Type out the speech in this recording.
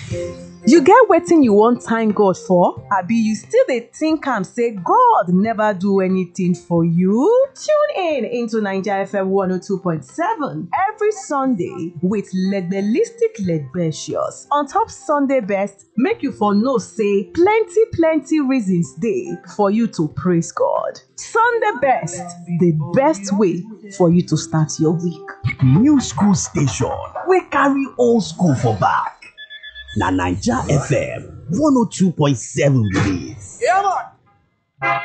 You get wetin you wan thank God for? Abi you still dey think am say God never do anything for you? Tune in into Naija FM 102.7 every Sunday with Legbelistic Legbecious on top Sunday best make you for know say plenty plenty reasons dey for you to praise God. Sunday best, the best way for you to start your week. New school station wey carry old school for back. Na Naija FM 102.7 be dis. Yeah, man.